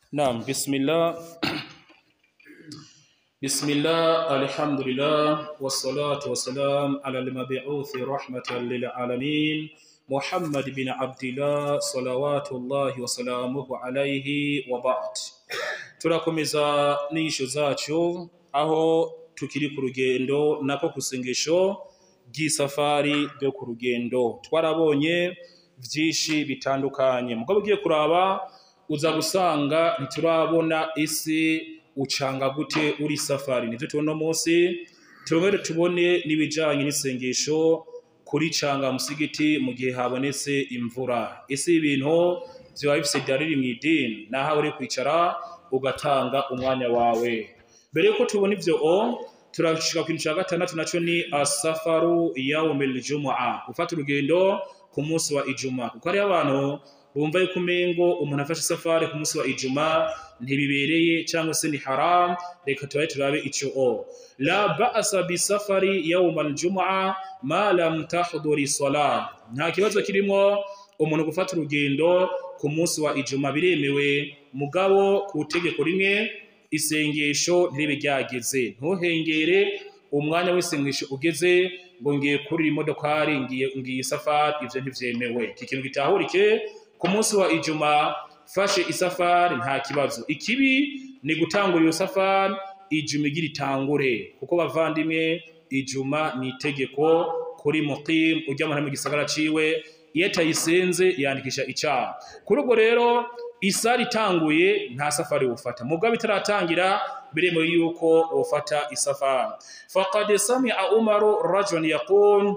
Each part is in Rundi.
Naam, bismillah. Bismillah, alhamdulillah, wassalatu wassalam ala al-mabi'uthi rahmatan lil alamin. Muhammad bin Abdillah salawatullahi wasalamuhu alayhi wa ba'd. Turakomeza n'isho zacu aho tukiri ku rugendo nako kusengesho ry'isafari ryo ku rugendo. Twarabonye vyinshi bitandukanye. Mugabo ugiye kuraba uza gusanga ntiturabona isi ucanga gute uri safari nivyo tubona munsi tubone tubone n'ibijanye n'isengesho kuri canga musigiti mu gihe habonetse imvura ese ibintu vyoba bifise dalili mw'idini naho uri kwicara ugatanga umwanya wawe mbere yuko tubona ivyo o turashika ku kintu ca gatandatu naco ni asafaru yaumil jumu'a gufata urugendo ku munsi wa ijuma kuko hariho abantu bumva yuko umengo umuntu afashe isafari ku munsi wa ijuma ntibibereye cyangwa se ni haram reka turabe turabe ico o la ba'sa bi safari yawm al-jum'a ma lam tahduri salat nta kibazo kirimo umuntu gufata urugendo ku munsi wa ijuma biremewe mugabo ku tegeko rimwe isengesho ntiribe ryageze ntuhengere umwanya w'isengesho ugeze ngo ngiye kurira imodokari ngiye ngiye safari ivyo ntivyemewe iki kintu gitahurike ku munsi wa ijuma fashe isafari nta kibazo ikibi ni gutangura iyo safari ijuma igira itangure kuko bavandimwe ijuma ni itegeko kuri muqim ujya mu mu gisagara ciwe iyo atayisenze yandikisha icaha kuri ubwo rero isari itanguye nta safari wufata mugabo itaratangira biremewe yuko wofata isafari faqad sami'a umaru rajulan yaqul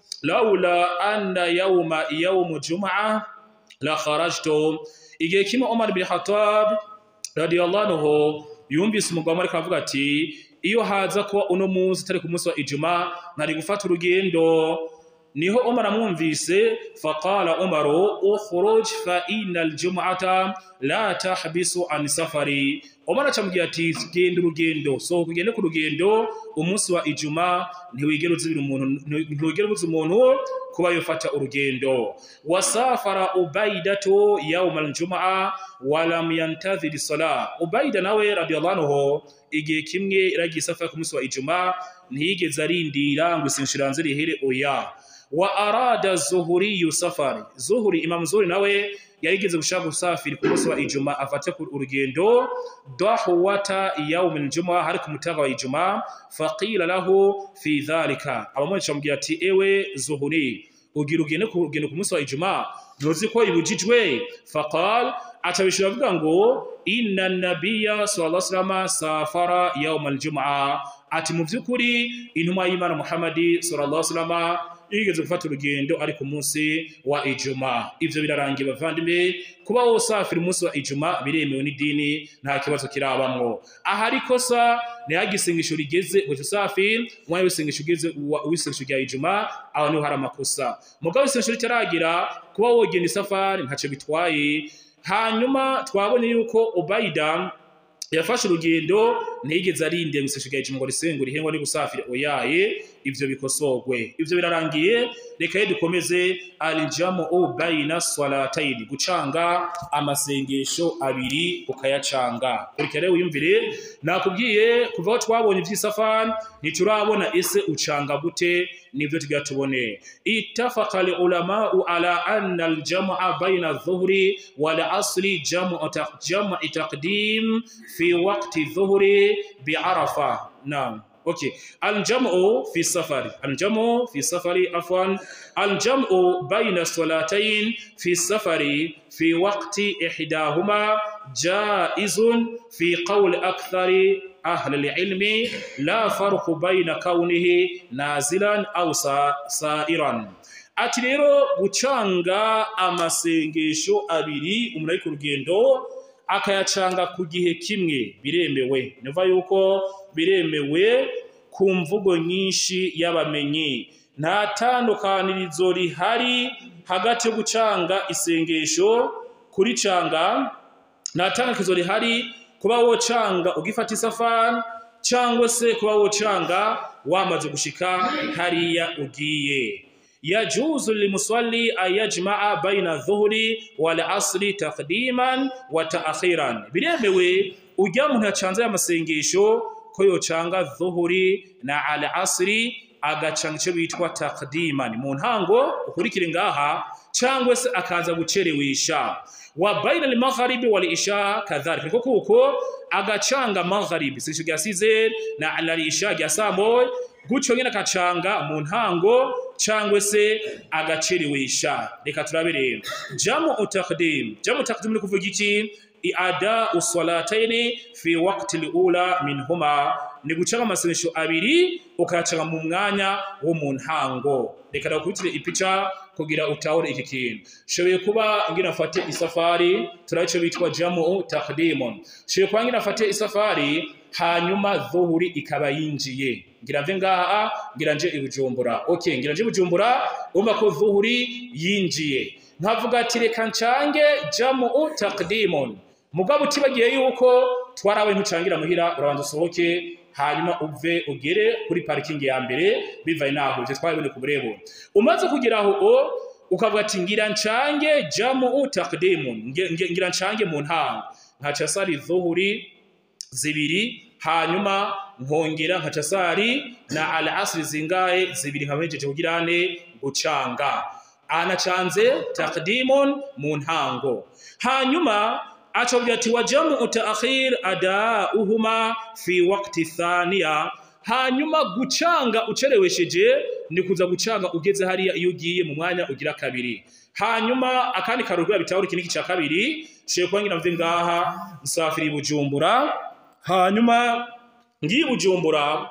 laula anna yawma yawmu jum'ah la kharajtu igihe kimwe Umar bin Khattab radiyallahu anhu yumvise umugabo ariko avuga ati iyo haza kuba uno munsi tari ku munsi wa ijuma nari gufata urugendo niho Umar amwumvise faqala Umar ukhruj fa innal jum'ata la tahbisu an safari Umar acamubwira ati genda urugendo so kugende ku rugendo umunsi wa ijuma ntiwigera uzibira umuntu ntiwigera ubuza umuntu kuba yofata urugendo wasafara ubaidatu yawma aljumaa walam yantadhir sala ubaida nawe radiyallahu anhu igihe kimwe iragiye safari ku munsi wa ijuma ntiyigeze arindira ngo isinshira rihere oya wa arada zuhuri safari zuhuri imam zuhuri nawe yarigeze gushaka gusafiri ku munsi wa ijuma afate ku urugendo dahwata yawm aljuma hari ku mutaga wa ijuma faqila lahu fi dhalika abamwe bamubwira ati ewe zuhuri ugira ugende ku rugendo ku munsi wa ijuma ntuzi ko ibujijwe faqal atabishura avuga ngo inna nabiyya sallallahu alaihi wasallam safara yawm aljuma ati mu by'ukuri intumwa y'Imana Muhammadi sallallahu alaihi wasallam yigeze gufata urugendo ari ku munsi wa ijuma ivyo birarangiye bavandimwe kuba wosafira umunsi wa ijuma biremewe n'idini nta kibazo kirabamwo ahari kosa ntihagisengesho rigeze ngo usafire umwanya w'isengesho ugeze w'isengesho rya ijuma aho niho hari amakosa mugabo isengesho ritaragira kuba wogenda isafari ntaco bitwaye hanyuma twabonye yuko ubaida yafashe urugendo ntiyigeze arinde gusengesho rya ijuma ngo risengure ihengwa ni gusafira oyaye ivyo bikosorwe ivyo birarangiye reka ye dukomeze alijamu bayina salataini gucanga amasengesho abiri ukayacanga kurikira rero wiyumvire nakubwiye kuva aho twabonye ivy'isafari ntiturabona ese ucanga gute nivyo tugira tubone ittafaqa ulamau ala anna aljamaa bayna adh-dhuhri wal asri jamu taqdim fi waqti dhuhri bi arafa naam اوكي الجمع في السفر الجمع في السفر عفوا الجمع بين الصلاتين في السفر في وقت احداهما جائز في قول اكثر اهل العلم لا فرق بين كونه نازلا او سائرا ati rero gucanga amasengesho abiri umuntu ari ku rugendo akayacanga ku gihe kimwe biremewe niva yuko biremewe ku mvugo nyinshi y'abamenyi nta tandukanirizo rihari hagati yo gucanga isengesho kuri canga nta tandukanirizo rihari kuba wocanga ugifata isafari cyangwa se kuba wocanga wamaze gushika hariya ugiye yajuzu limusalli an yajmaa baina dhuhri wal asri taqdiman wa ta'khiran biremewe ujya muntu yacanze amasengesho ko yocanga dhuhuri na al asri agacanga icyo bitwa taqdiman mu ntango ukurikire ngaha cyangwa se akaza gucerewesha wa baina al magharibi wal isha kadhalika kuko kuko agacanga magharibi sisho gyasize na al isha gya saa moya gutyo nyine akacanga mu ntango cyangwa se agacerewesha reka turabe rero jamu utaqdim jamu utaqdim ni kuvuga iki iada usalataini fi waqti alula minhuma ni gucanga amasengesho abiri ukayacanga mu mwanya wo mu ntango reka ndakubitire ipica kugira utahure iki kintu shoboye kuba ngira mfate isafari turabe ico bitwa jamu taqdimun shoboye kuba ngira mfate isafari hanyuma dhuhuri ikaba yinjiye ngira mve ngaha ngira nje ibujumbura okay ngira nje ibujumbura umva ko dhuhuri yinjiye nkavuga ati reka ncange jamu taqdimun mugabo utibagiye yuko twarawe ntucangira muhira urabanza usohoke hanyuma uve ugere kuri parikingi ya mbere bivaye naho ivyo twabibone ku burebure umaze kugera aho o ukavuga ati ngira ncange jamu taqdimun ngira ncange mu ntango nkaca sari dhuhuri zibiri hanyuma nkongera nkaca sari na al asri zingahe zibiri nkabejeje kugirane gucanga anacanze taqdimun mu ntango hanyuma acobya ati wajamu utaakhir adauhuma fi waqti thaniya hanyuma gucanga ucerewesheje ni kuza gucanga ugeze hariya iyo ugiye mu mwanya ugira kabiri hanyuma akandi karugura bitahuri kiniki ca kabiri shiye kuba ngira mve ngaha nsafiri bujumbura hanyuma ngiye bujumbura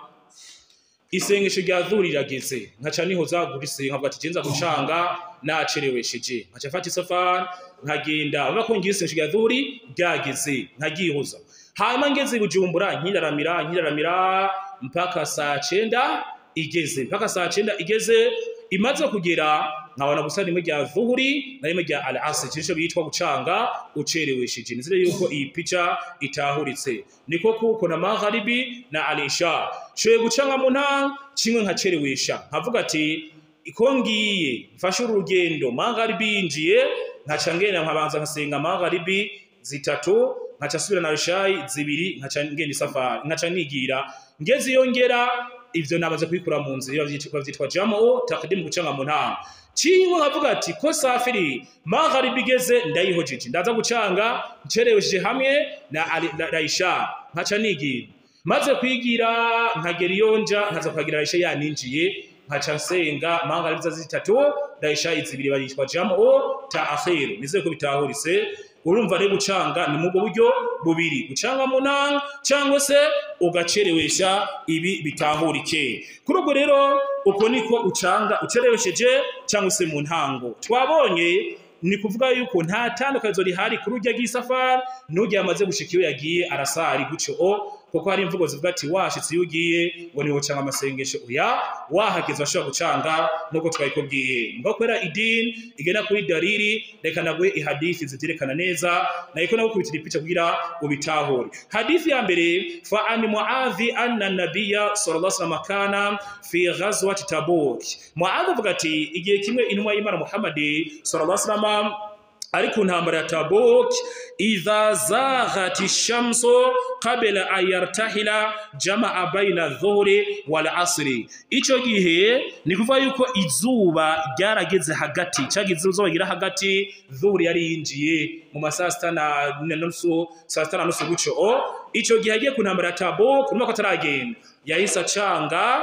isengesho rya dhuri rirageze nkaca nihoza gurise nkavuga ati genza gucanga nacerewesheje nkaca mfata isafari nkagenda urabona ko ngiye isengesho rya dhuri ryageze nkagihoza hanyuma ngeze bujumbura nkiraramira nkiraramira mpaka saa cenda igeze mpaka saa cenda igeze imaze kugera nkabona gusa rimwe rya dhuhuri na rimwe rya al asr cyo bitwa gucanga ucerewesheje nizire yuko iyi pica itahuritse niko kuko na magharibi na alisha shoye gucanga mu ntanga kimwe nkacerewesha nkavuga ati iko ngiye mfashe urugendo magharibi yinjiye nkaca ngenda nkabanza nkasenga magharibi zitatu nkaca subira na rishayi zibiri nkaca ngenda isafari nkaca nigira ngeze iyo ngera ivyo namaze kubikura mu nzira bavyitwa jamu taqdim gucanga mu ntanga Chingo nkavuga ati ko safiri magharibi igeze ndayihojeje ndaza gucanga ncerewesheje hamwe na Aisha nkaca nigira maze kwigira nkagera iyo nja nkaza kuhagira Aisha yaninjiye nkaca nsenga magharibi za zitatu Aisha izibiri bayitwa jamu ta'khir nize ko bitahurise urumva rero gucanga ni mubwo buryo bubiri gucanga mu ntanga cyangwa se ugacerewesha ibi bitahurike kuri ubwo rero uko niko ucanga ucerewesheje cyangwa se mu ntango twabonye ni kuvuga yuko nta tandukanizo rihari kuri urya bw'isafari n'urya yamaze gushika iyo yagiye arasari gutyo o kuko hari imvugo zivuga ati washitse iyo ugiye ngo niho canga amasengesho oya wahageze washobora gucanga nk'uko twabikubwiye ngo kubera idini igenda kuri dalili reka naguhe ihadithi zivyerekana neza nayiko nagukubitira ipica kugira ubitahure hadithi ya mbere fa an muadhi anna nabiyya sallallahu alaihi wasallam kana fi ghazwati tabuk muadhi avuga ati igihe kimwe intumwa y'imana muhammadi sallallahu alaihi wasallam ari ku ntambara ya Tabuk idha zaghati shamsu qabla an yartahila jamaa baina dhuhri wal asri ico gihe ni kuvuga yuko izuba ryarageze hagati cagize izuba gira hagati dhuhri yari yinjiye mu masaa sita na nusu saa sita na nusu guco o ico gihe agiye ku ntambara ya Tabuk urumva ko ataragenda yahise acanga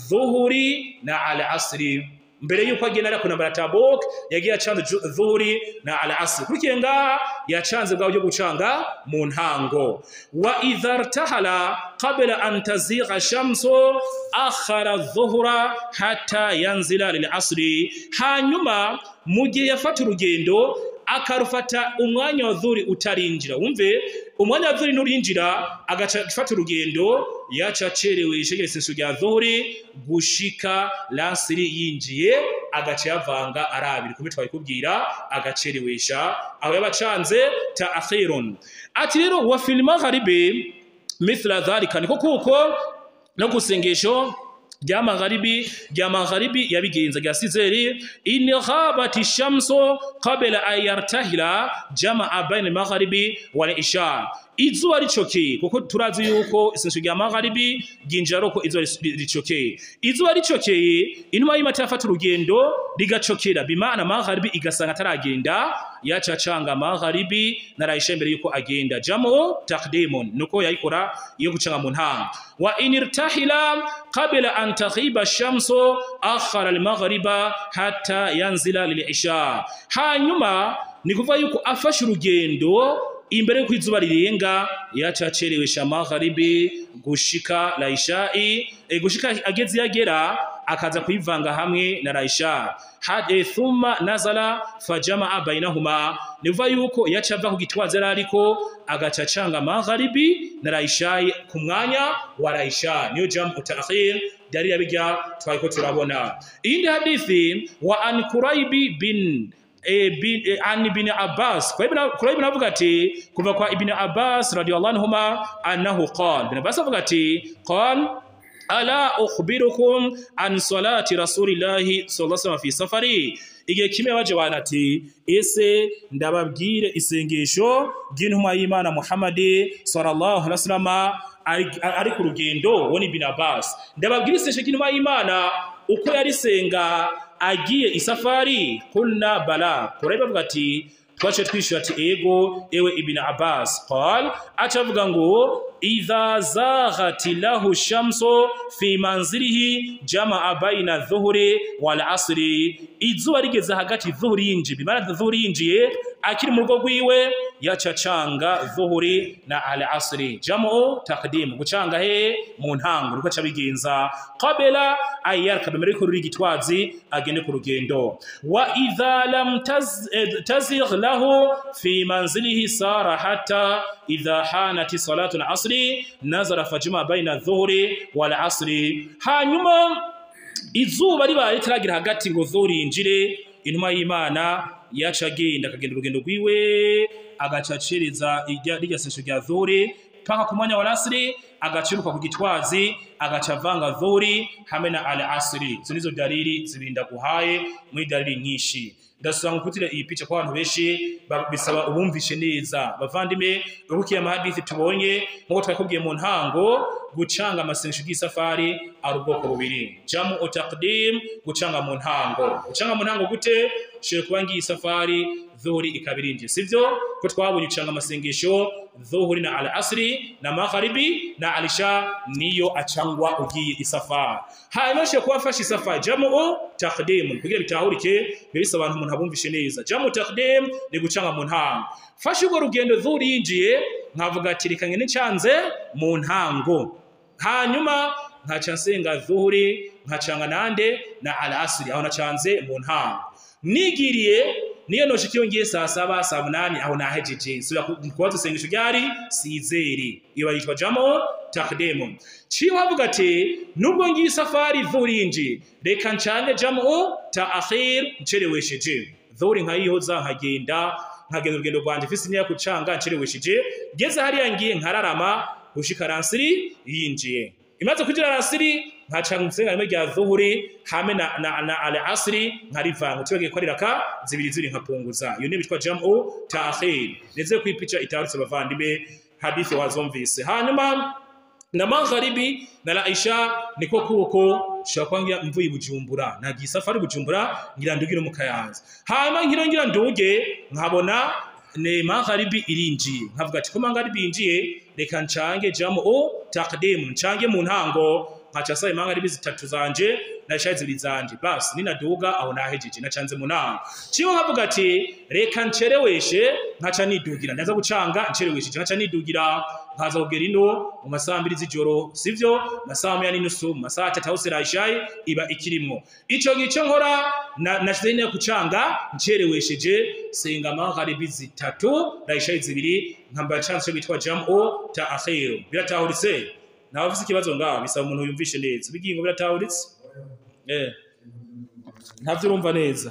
dhuhri na al asri mbere yuko agenda ari kunambara Tabuk yagiye acanze dhuhuri na al-asr kurikiye ngaha yacanze bwa byo gucanga mu ntango wa idhartahala qabla an tazigha shamsu akhara dhuhra hatta yanzila lil-asr hanyuma mu gihe yafata urugendo akarufata umwanya wa dhuri utarinjira wumve umwanya wa dhuri nurinjira agaca gifata urugendo yaca acerewe ishegereseso rya dhuri gushika lasiri yinjiye agaca yavanga arabiri kumbe twabikubwira agacerewesha aho yabacanze ta akhirun ati rero wa fil magharibi mithla dhalika niko kuko no gusengesho rya magharibi rya magharibi yabigenza rya sizeri in ghabati shamsu qabla an yartahila jamaa baina magharibi wal isha izuba ricokeye kuko turazi yuko isengesho rya magharibi ryinjira roko izuba ricokeye izuba ricokeye inuma y'imata yafata urugendo rigacokera bimana magharibi igasanga ataragenda yacacanga magharibi narayisha imbere yuko agenda jamu taqdimun nuko yayikora iyo gucanga mu ntanga wa inirtahila qabla an taghiba shamsu akhara al-maghriba hatta yanzila lil-isha hanyuma ni kuvuga yuko afashe urugendo imbere yuko izuba rirenga yacacerewesha magharibi gushika laishai e, gushika ageze yagera akaza kuyivanga hamwe na laisha hade thumma nazala fajamaa bainahuma nivuga yuko yaca ava ku gitwazi yari ariko agacacanga magharibi na laishai ku mwanya wa laisha niyo jam utakhir dari yabijya twariko turabona iyindi hadithi wa an kuraibi bin e, bin, e, an ibn Abbas kwa ibn kwa ibn avuga ati kuva kwa ibn Abbas radiyallahu anhuma annahu qala ibn Abbas avuga ati qala ala ukhbirukum an salati rasulillahi sallallahu alaihi wasallam fi safari igihe kimwe baje banati ese ndababwire isengesho ry'intumwa y'Imana Muhammad sallallahu alaihi wasallam ari ku rugendo woni ibn Abbas ndababwire isengesho ry'intumwa y'Imana uko yarisenga agiye isafari kulna bala kureba bavuga ati twace twishyura ati ego ewe ibn Abbas qal acavuga ngo idha zaghati lahu shamsu fi manzilihi jamaa baina dhuhri wal asri izuba rigeze hagati dhuhri yinji bimara dhuhri yinjiye akiri mu rugo rwiwe yacacanga dhuhri na al asri jamu taqdim gucanga he mu ntango ruko cabigenza qabla ayarka bimere ko ruri gitwazi agende ku rugendo wa idha lam taz, eh, tazigh lahu fi manzilihi sara hatta idha hanati salatu al asri nazara fajma baina dhuhri wal asri hanyuma izuba ribaye ritaragira hagati ngo dhuhri yinjire intumwa y'Imana yaca agenda akagenda urugendo rwiwe agacacereza rirya sesho rya dhuhri paka ku mwanya wa asri agaciruka ku gitwazi agaca avanga dhuhri hamwe na al asri izo nizo dalili zibinda guhaye muri dalili nyinshi ndasaba ngukutire iyi picha kwa abantu benshi bisaba ubumvishe neza bavandime urukiye amahadithi tubonye nkuko twakubwiye mu ntango gucanga amasengesho y'isafari ari ubwoko bubiri jamu utaqdim gucanga mu ntango gucanga mu ntango gute shire kuba ngiye isafari dhuhuri ikabirinje sivyo ko twabonye ucanga amasengesho dhuhuri na al-asri na magharibi na alisha niyo acangwa ugiye isafari hanyuma shire kuba afashe isafari jamu taqdim kugira bitahurike bibisa abantu umuntu abumvishe neza jamu taqdim ni gucanga mu ntango fashe urwo rugendo dhuhuri yinjiye nkavuga ati reka ngene ncanze mu ntango hanyuma nkaca nsenga dhuhuri nkacanga nande na al-asri aho nacanze mu ntango nigiriye niyo noshikiyo ngiye saa saba saa munani aho nahejeje sura kubaza isengesho ryari sizeri iyo bayitwa jamo takdemo ciye wavuga ati nubwo ngiye safari dhurinji reka ncange jamo ta akhir ncerewesheje dhuri nkayihoza nkagenda nkagenda urugendo rwanje mfise imyaka kucanga ncerewesheje ngeze hariya ngiye nkararama gushika ransiri yinjiye imaze kugira ransiri nkaca musenga rimwe rya dhuhuri hamwe na, na, na al asri nkarivanga tubege ko riraka zibiri ziri nkapunguza iyo ni bitwa jam'u ta'khir neze kwipicha itarutse bavandime hadithi wazumvise hanyuma na magharibi na laisha niko kuko shakwangira mvuye bujumbura nagiye safari bujumbura ngira ndugire mu kayanza hanyuma nkiro ngira nduge nkabona ne magharibi irinjiye nkavuga ati ko magharibi yinjiye reka ncange jam'u taqdim ncange mu ntango nkaca saba magharibi zitatu zanje na shayi zibiri zanje basi ninaduga aho nahejeje nacanze mu nama ciwe nkavuga ati reka ncereweshe nkaca nidugira ndaza gucanga ncerewesheje nkaca nidugira nkaza kugera ino mu masaha mbiri z'ijoro sivyo masaha moya n'inusu mu masaha atatu aho serayishayi iba ikirimwo ico gico nkora nashize neza kucanga ncerewesheje senga magharibi zitatu rayishayi zibiri nkambara chance cyo bitwa jam'u ta akhiru biratahuritse nawe ufite ikibazo ngaho bisaba umuntu yumvishe neza bigingo biratahuritse eh ntavyo urumva neza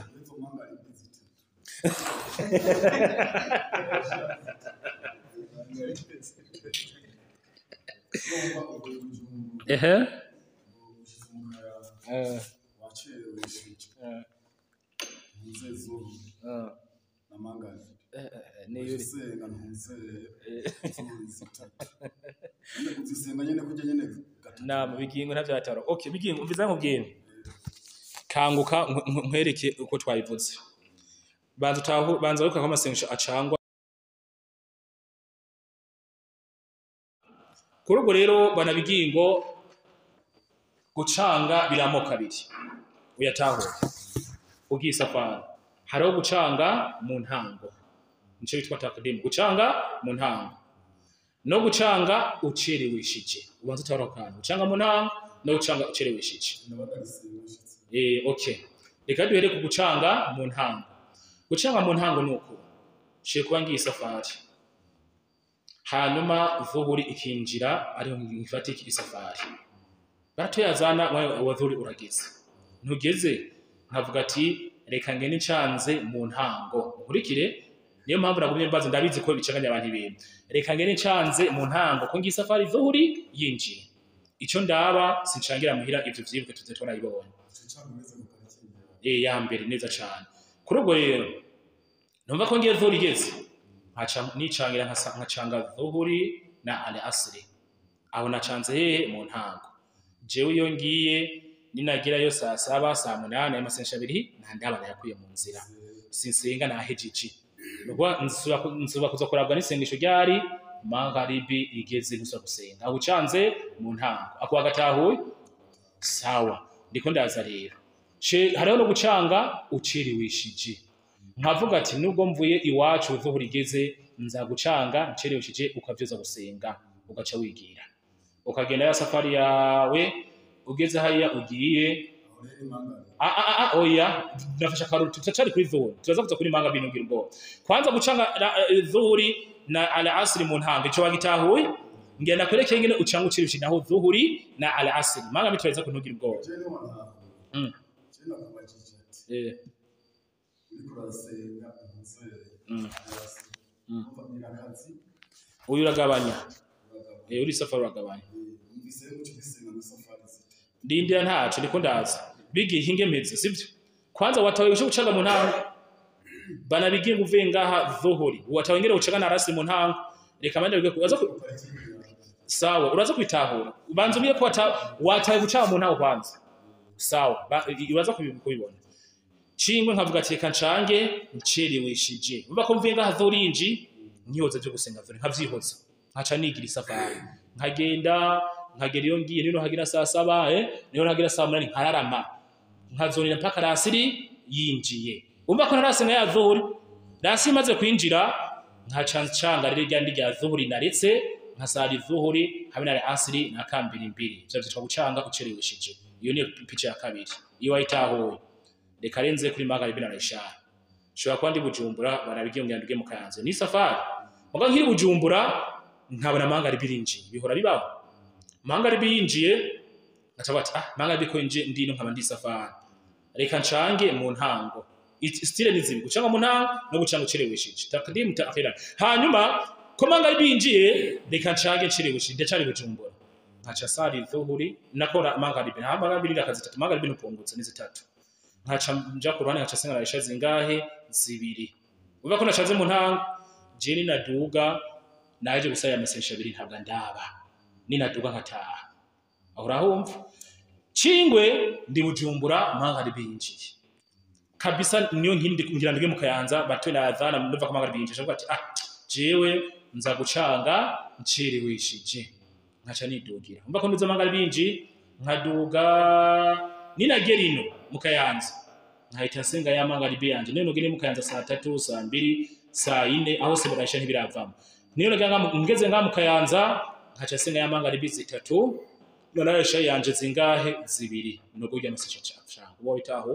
ehe eh, wacerewe shije eh, ntuze zuru eh, na mangazi eh, eh, ni yuri uzisenga ntuze Eh, zuru zitatu nyine kuzisenga nyine kurya nyine gatatu nama bigingo ntavyataro okay bigingo mviza nkubwira kanguka nkwe- nkwe- nkwereke uko twabivuze banza utahu banza wibuka ko amasengesho acangwa kuri ubwo rero bana bigingo gucanga biramoko abiri uyatahure ugiye isafari hariho gucanga mu ntango nico bitwa takadimu gucanga mu ntango no gucanga ucereweshije ubanza utahura ako kantu gucanga mu ntango no gucanga ucereweshije ndabagarisenga shitse Eh, okay. Reka duhere ku gucanga mu ntango. Gucanga mu ntango ni uku. Shiye kuba ngiye isafari. Hanyuma vuhuri ikinjira ariho ngifata iki isafari. Baratoyazana wawe wa vuhuri urageze. Ntugeze nkavuga ati reka ngene ncanze mu ntango. Nkurikire niyo mpamvu nagumye mbaza ndabizi ko bicanganya abantu ibintu. Reka ngene ncanze mu ntango ko ngiye isafari vuhuri yinjiye. Ico ndaba sincangira muhira ivyo vyibuke tuze twarabibonye. cyangwa umeze mu parikingi eh ya mbere neza cyane kuri ubwo rero numva ko ngiye dhuhuri igeze nkaca nicangira nkasa- nkacanga dhuhuri na ale asiri aho nacanze hehe mu ntango jewe iyo ngiye ninagerayo saa saba saa munani ayo masengesho abiri nta ndaba nayakuye mu nzira sinsenga nahejeje nubwo nsuba ku- nsuba kuza kurabwa n'isengesho ryari magharibi igeze ntusa gusenga aho ucanze mu ntango ako wagatahuye sawa ndiko ndaza rero Ce- hariho no gucanga ucereweshije nkavuga ati nubwo mvuye iwacu uvuhura igeze nza gucanga ncereweshije ukavyoza gusenga ugaca wigira ukagenda ya safari yawe ugeze hariya ugiye aho rero imangari Ah, ah, ah, ah, oya nafasha akaruru tutacari kuri dhuhuri turaza kuza kuri manga bintu ubwoba kwanza gucanga ra- eh, dhuhuri na ala asiri mu ntango ico wagitahuye ngenda kwerekeye ngene ucanga ucereweshije naho dhuhuri na ala asiri manga bituraza kuntugira ubwoba je no wantaha Mm. je nakubajije ati eh uriko urasenga ntuze Mm. hasi Mm. umva nyirakazi uyu uragabanya uragaba eh uri safari uragabanya numvise muco gisenga mu safari zite ndindira ntaco ndiko ndaza bigiye hinge mpeze sivyo kwanza watawe usho gucanga mu ntango bana bigiye nguvuye ngaha dhuhuri watawe ngere ucanga na rasi mu ntango reka mande bige kubaza ku- parikingi yawe sawa uraza kwitahura ubanza ubiye ko wata- watawe gucanga mu ntango kwanza sawa ba- i- uraza kubi- kubibona cingwe nkavuga ati reka ncange ncereweshije uba ko mvuye ngaha dhuhuri yinji nkihoza byo gusenga dhuhuri nkavyihoza nkaca nigira isafari nkagenda nkagera iyo ngiye nino hagira saa saba eh niho hagira saa munani nkararama nkazonera mpaka rasiri yinjiye umva ko narasenga ya dhuhuri rasi imaze kwinjira nkaca ncanga rero rya ndi rya dhuhuri naretse nkasara dhuhuri hamwe na asiri na kambiri mbiri ivyo vyitwa gucanga ucereweshije iyo niyo pica ya kabiri iyo wayitahuye reka renze kuri magaribi na reshara shobora kuba ndi bujumbura barabigiye ngira nduge mu kayanza ni safari muga nkiri bujumbura nkabona mangaribi rinjiye bihora bibaho mangaribi yinjiye ngaca bati ah mangaribi ko yinjiye ndino nkaba ndi safari reka ncange mu ntango It- stile ni zibi gucanga mu ntango no gucanga ucereweshije takdimu ta'khira hanyuma ko mangaribi yinjiye reka ncange ncereweshije ndacari bujumbura nkaca sari dhuhuri nakora mangaribi nta mangaribi ni akazi tatu mangaribi nupungutse ni zitatu nkaca nja ku ruhande nkaca senga narisha zingahe zibiri uva ko nacaze mu ntango je ninaduga naje gusaya amasensha abiri ntabwo ndaba ninaduga nkataha aho urahumva cingwe ndi bujumbura mangari binjiye kabisa niyo nkindi ngira nduge mu kayanza batwe na adhana ndumva ko mangari binjiye avuga ati ah jewe nza gucanga ncereweshije nkaca nidugira umva ko nduze mangari binjiye nkaduga ninagera ino mu kayanza nkahita nsenga ya mangaribi yanje niyo nugire mu kayanza saa tatu saa mbiri saa ine aho se burasha ntibiravamo niyo nagera nga mu- ngeze nga mu kayanza nkaca nsenga ya mangaribi zitatu nonaresha yanje zingahe zibiri nubwo urya amasesha canga uba witaho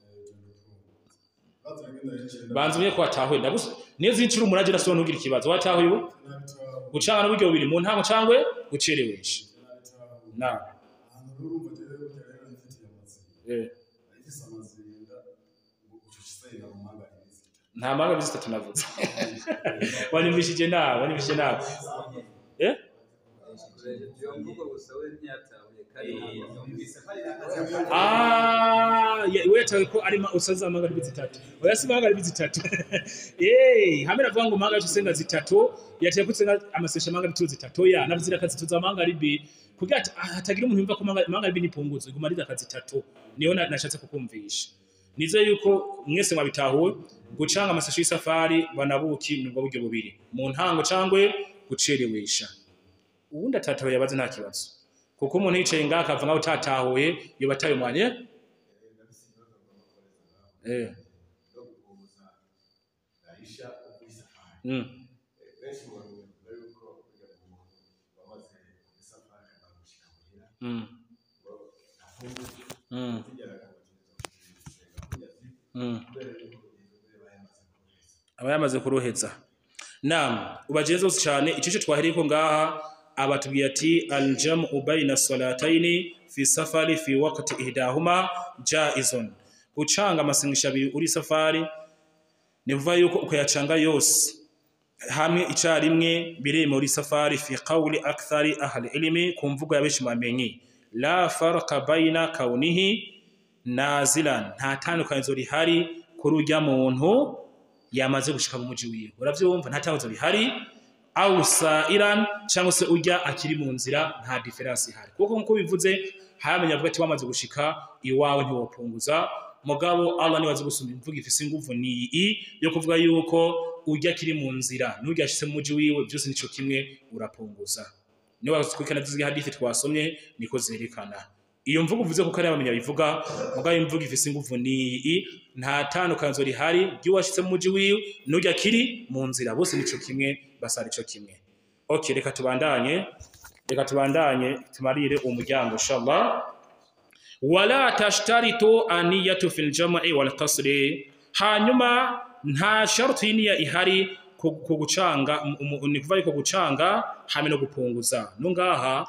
banza umye ko watahuye ndagusa niyo zincira umurage nasobanura ntugire ikibazo watahuye ubu gucanga n'uburyo bubiri mu ntango cangwe gucerewesha na ahantu rero urumva jewe burya rero nifitiye amazi eh, ayifise amazinda ngo ucusenga mu mangari zite nta manga zitatu navuze wanyumvishije nawe wanyumvishije nawe eh iyo mvugo gusa we ntiyatahuye Ah, ya- wetawe ko ari ma- usaza magharibi zitatu oya si magharibi zitatu eh hamwe navuga ngo magharibi usenga zitatu yateye kutsenga amasesha magharibi tu zitatu ya navuzira kazi tuza magharibi kugira ati ah, hatagira umuntu yumva ko magha- magharibi ni punguzo iguma ari akazi zitatu niyo na- nashatse kukumvisha nize yuko mwese mwabitahuwe gucanga amasesha y'isafari banabuki nubwo buryo bubiri mu ntango cangwe gucerewesha uwundi atatahuye yabaze nta kibazo kuko umuntu yicaye ngaha akavuga ngo utatahuye yoba ataye umwanya eh mm. Mm. Mm. Mm. aba yamaze kuruheza nam ubageze zose cyane icyo twahereye ko ngaha abatubwiye ati aljamu bayna salataini fi safari fi waqti ihdahuma jaizun gucanga amasengesho abiri uri safari ni kuvuga yuko ukayacanga yose hamwe icarimwe bireme muri safari fi qawli akthari ahli ilmi ku mvugo ya benshi bamenyi la farqa bayna kaunihi nazilan nta tandukanizo rihari kuri urya muntu yamaze gushika mu muji wiwe uravyumva nta tandukanizo rihari au sairan cyangwa se urya akiri mu nzira nta difference ihari kuko nkuko bivuze haramenya avuga ati wamaze gushika iwawe ntiwopunguza mugabo Allah niwe azi gusumba imvuga ifise inguvu ni iyi yo kuvuga yuko urya akiri mu nzira n'urya ashitse mu muji wiwe byose nico kimwe urapunguza niba twikana tuzi hadithi twasomye niko zerekana iyo mvugo uvuze kuko ari abamenya bivuga mugabo imvugo ifise inguvu ni iyi nta tandukanzo rihari ry'uwashitse mu muji wiwe n'urya akiri mu nzira bose nico kimwe basara ico kimwe okay reka tubandanye reka tubandanye tumarire uwo muryango inshallah wala tashtaritu aniyatu fil jam'i wal qasri hanyuma nta sharti y'iniya ihari ku ku gucanga mu- mu- ni kuva yuko gucanga hamwe no gupunguza no ngaha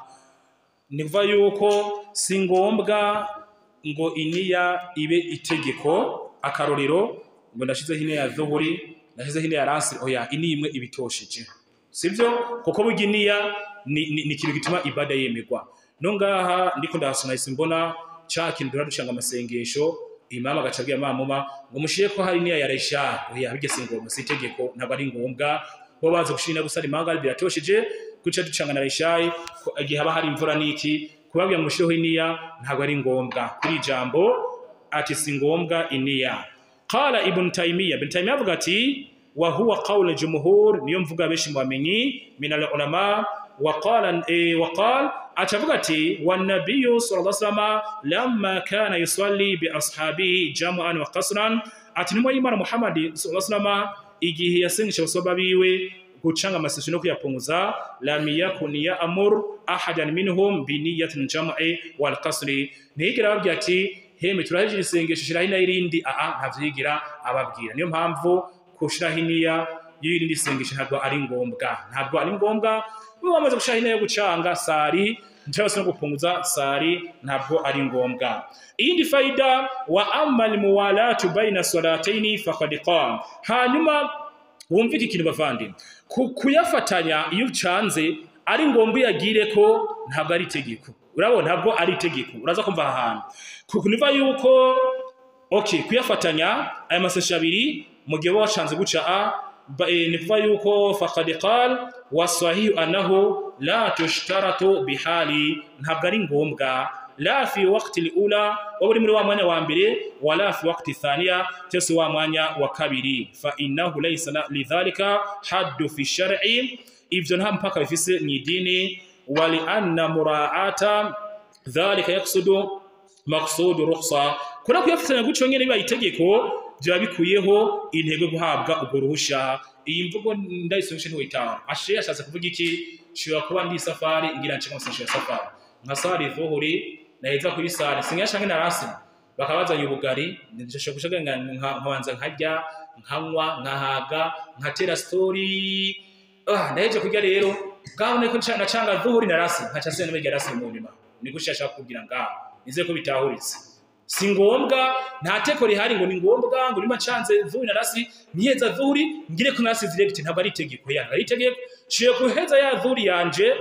ni kuva yuko si ngombwa ngo iniya ibe itegeko akarorero ngo ndashizeho iniya ya dhuhuri ndashizeho iniya ya lansiri oya ini imwe ibitosheje sivyo kuko burya iniya ni, ni, ni ikintu gituma ibada yemerwa no ngaha ndiko ndahasoma isi mbona ca kintu dura ducanga amasengesho imama agaca abwira mamuma ngo mushire ko hari iniya ya resha oya bijya si ngombwa si itegeko ntabwo ari ngombwa bo baza gushira gusa imanga biratosheje guca ducanga na reshayi ko igihe haba hari imvura n'iki kubabwira ngo mushireho iniya ntabwo ari ngombwa kuri ijambo ati si ngombwa iniya qala ibn taymiya ibn taymiya avuga ati wa huwa qawl jumhur niyo mvuga benshi mu bamenyi min al ulama wa qala eh, wa qala atavuga ati wa nabiyyu sallallahu alaihi wasallam lamma kana yusalli bi ashabihi jam'an wa qasran ati nimwe y'imana muhammad sallallahu alaihi wasallam igihe yasengesha abasaba biwe gucanga amasesho no kuyapunguza lam yakun ya'mur ahadan minhum bi niyyatin jam'i wal qasri ntigira babwira ati heme turahejeje isengesho shiraho ina irindi aa ntavyigira ababwira niyo mpamvu kushiraho iniya y'irindi sengesho ntabwo ari ngombwa ntabwo ari ngombwa we wamaze gushiraho ina yo gucanga sari cyangwa se no gupunguza sari ntabwo ari ngombwa iyindi faida wa amal muwalatu baina salataini faqad qam hanyuma wumvike ikintu bavandimwe Ku- kuyafatanya iyo ucanze ari ngombwa uyagire ko ntabwo ari itegeko urabona ntabwo ari itegeko uraza kumva aha hantu kuko niva yuko okay kuyafatanya aya masashe abiri mu gihe wowe wacanze guca a ba- eh, ni kuva yuko faqad qal wasahihu annahu la tushtaratu bihali ntabwo ari ngombwa la fi waqti al-ula waba uri muri wa mwanya wa mbere wala fi waqti thaniya cyose wa mwanya wa kabiri fa innahu laysa la- lidhalika haddu fi shar'i ivyo nta mpaka bifise mu idini wali anna mura'ata dhalika yaqsudu maqsudu rukhsa kuna kuyafatanya gutyo nyene biba itegeko byaba bikuyeho intego yo guhabwa ubwo ruhusha iyi mvugo ndayisomeshe ntiwitanga ashe yashatse kuvuga iki shobora kuba ndi safari ngira nce nkosa ya safari nka sari vuhuri naheza kuri sare sinyasha nkina rasi bakabazanya ubugari ndashaka gushaka nkabanza nkarya nkanywa nkahaga nkatera story ah ndaheje kurya rero ngaho niko nacanga vuhuri na rasi nkaca sena n'ibyo rasi mu nyuma ni gushaka kugira ngaho nize ko bitahuritse si ngombwa nta teko rihari ngo ni ngombwa ngo nimba ncanze vuhuri na rasi niyeza vuhuri ngire ko nasi direct ntabwo ari itegeko ya ari itegeko ciye kuheza ya vuhuri yanje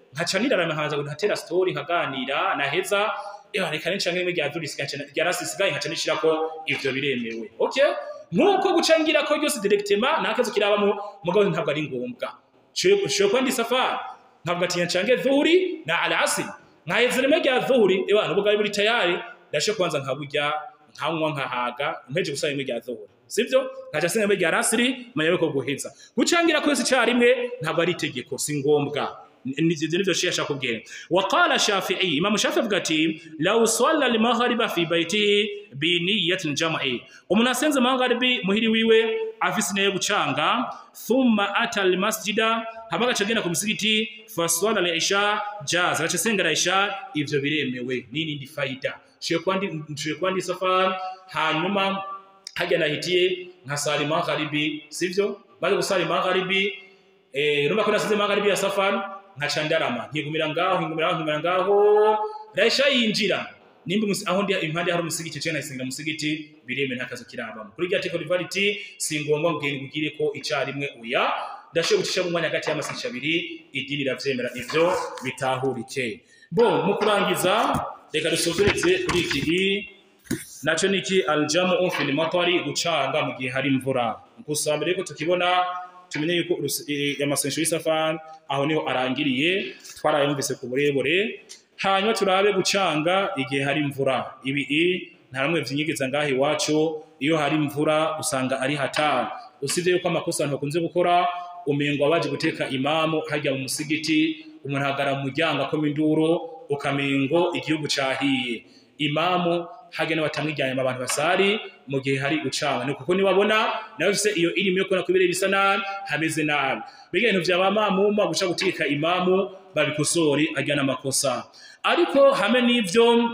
nkaca nirarama nkaza ntatera story nkaganira naheza ewa reka nica nk'imwe rya dhuri rya rasi sigaye nkaca nishirako ivyo biremewe okay nkuko guca ngira ko ryose directement nakazo kirabamo mugabo ntabwo ari ngombwa shwe kwandi safari ntabwo atinya cange dhuri na alasiri nkaheza rimwe rya dhuri ewa nubwo buri tayari ndashe kwanza nkaburya nkanywa nkahaga mpeje gusaba rimwe rya dhuhuri sivyo nkaca singa rimwe rya rasiri manya yuko guheza gucangira kwese icarimwe ntabwo ari itegeko si ngombwa nivyo nivyo shia shakubwira waqala shafi'i imam shafi'i avuga ati law salla al-maghriba fi baytihi bi niyyatin jam'i umuntu asenze maghribi muhiri wiwe afise nayo gucanga thumma ata al-masjida hama agaca agenda ku musigiti faswala al-isha jaz agaca asenga isha ivyo biremewe nini ndi faida shiye kwandi shiye kwandi safari hanyuma hajya nahitiye nkasali magharibi sivyo maze gusali magharibi eh rumba kuna size magharibi ya safari nkaca ndarama nkigumira ngaho nkigumira ngaho nkigumira ngaho raisha yinjira nimba umusi- aho ndi impande hari umusigiti cyo nayisenga musigiti bireme ntakazo kirabamo kuri rya teko rivality si ngombwa ngeni kugire ko icarimwe uya ndashoboye gucisha mu mwanya hagati y'amasigisha abiri idini riravyemera ivyo bitahurike bo mu kurangiza reka dusozereze kuri iki naco niki aljamu fil matari gucanga mu gihe hari imvura gusa mbere yuko tukibona tumenye yuko urus- eh, amasensho y'isafari aho niho arangiriye twarayumvise ku burebure hanyuma turabe gucanga igihe hari imvura ibi i nta namwe vyinyegeza ngaho iwacu iyo hari imvura usanga ari hatari usibye yuko amakosa abantu bakunze gukora umengo abaje guteka imamu hajya mu musigiti umuntu ahagara mu muryango akoma induru ukamengo igihugu cahiye imamu hage n'abatamwijyanye abantu basari mu gihe hari gucanga ni kuko niwabona nawe ufise iyo irimo yo kubona kubireba bisa nabi hameze nabi mbega ibintu vya bamamuma guca gutika imamu babikosore ajyana amakosa ariko hamwe n'ivyo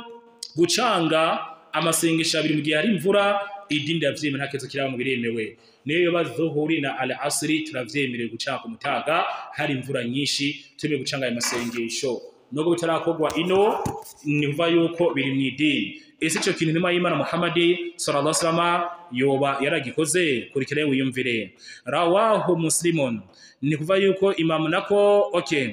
gucanga amasengesho abiri mu gihe hari imvura idini riravyemera nta kibazo kiraba mu biremewe niyo yoba dhuhuri na al asri turavyemerewe gucanga ku mutaga hari imvura nyinshi tumewe gucanga ayo masengesho nubwo bitarakorwa ino ni kuva yuko biri mu idini ese ico kintu ntima y'imana muhamadi sallallahu alaihi wasallam yoba yaragikoze kurikira wiyumvire rawahu muslimun ni kuva yuko imamu nako okay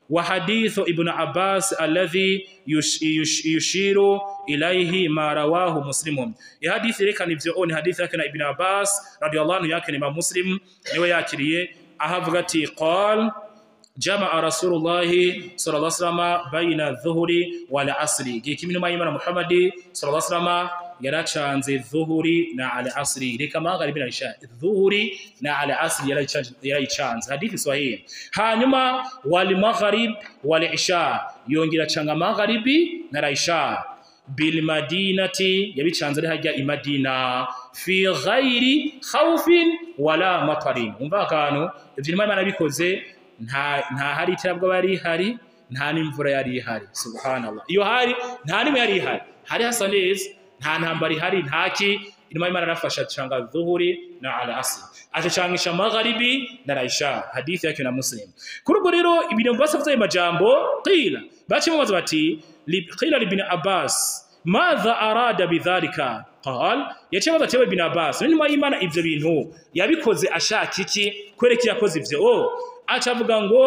وحديث ابن عباس الذي يش يش يشير إليه ما رواه مسلم الحديث ركن ivyo ni hadith yake na ibn Abbas radiyallahu anhu yake ni Imam Muslim niwe yakiriye ahavuga ati qal jamaa rasulullahi sallallahu alaihi wasallam baina dhuhuri wal asri gikimino mayimana muhammadi sallallahu alaihi wasallam yaracanze dhuhuri na al asri reka magharibi na isha dhuhuri na al asri yarayicanze yarayicanze hadithi sahihi hanyuma wal maghrib wal isha yongera canga magharibi na isha bil madinati yabicanze ari hajya i madina fi ghairi khawfin wala matarin umva akantu ivyo imana bikoze nta nta hari iterabwo bari hari nta n'imvura yari ihari subhanallah iyo hari nta nimwe yari ihari hari hasa neza nta ntambara ihari ntaki inuma y'imana arafasha canga dhuhuri na al asr acacangisha magharibi na raisha hadithi yake na muslim kuri ubwo rero ibintu basavye ayo majambo qila baciye babaza bati li- qila libni abbas madha arada bidhalika qal yaciye babaza tewe ibn abbas inuma y'imana ivyo bintu yabikoze ashaka iki kwereka yakoze ivyo oh aca avuga ngo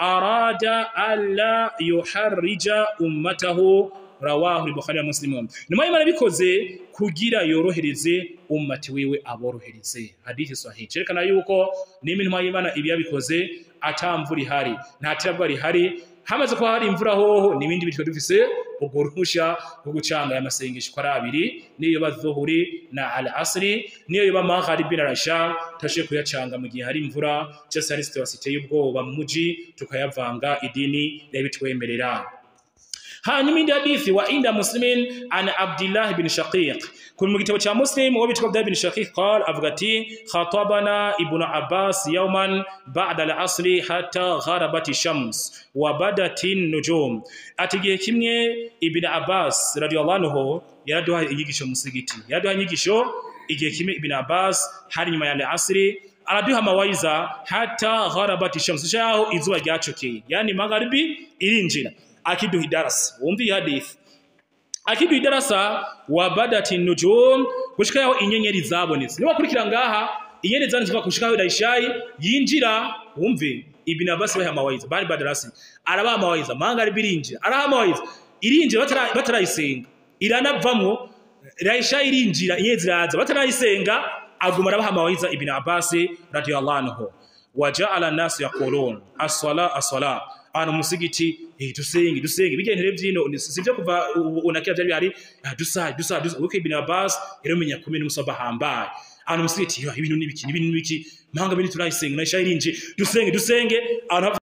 arada alla yuharrija ummatahu rawahu al-bukhari wa muslim nyuma y'imana bikoze kugira yorohereze ummati wiwe aborohereze hadithi sahihi cerekana yuko nimi nyuma y'imana ibi yabikoze atamvura ihari nta tirabwa rihari hamaze kuba hari imvura hoho n'ibindi bitwe dufise ubwo ruhusha rwo gucanga aya masengesho ko ari abiri niyo yoba dhuhuri na al asri niyo yoba magharibi na isha tashe kuyacanga mu gihe hari imvura cyose hari situation iteye ubwoba mu muji tukayavanga idini yabitwemerera hanyuma indi hadithi wa inda muslimin an abdillah bin shaqiq kun mu gitabo cha muslim wo bitwa abdillah bin shaqiq qal avuga ati khatabana ibnu abbas yawman ba'da al-asr hatta gharabat shams wa badat an-nujum ati gihe kimwe ibnu abbas radiyallahu anhu yaraduha inyigisho musigiti yaraduha inyigisho igihe kimwe ibnu abbas hari nyuma ya al-asr araduha mawaiza hata gharabat shams shaho izuba ryacokeye yani magharibi irinjira akiduha idarasa wumva iyi hadithi akiduha idarasa wa badati nujum gushika yaho inyenyeri zabonetse niba kurikira ngaha inyenyeri zabonetse kuva gushika yaho idayishayi yinjira wumve ibn abbas baha mawaidha bari badarasi arabaha mawaidha manga ari birinjira araha mawaidha irinjira batara- batarayisenga iranavamwo raisha irinjira iye ziraza batarayisenga aguma arabaha mawaidha ibn abbas radiyallahu anhu waja'ala an-nas yaqulun as-sala as-sala ana musigiti eh dusenge dusenge bigentere byino ni- sivyo kuva u- unakia byari bihari ah, dusaye dusaye dusaye uko ibn abbas yaramenye kumenya umusaba hambaye ana musigiti yo ibintu nibiki ibintu nibiki manga bini turayisenga na isha irinje dusenge dusenge abantu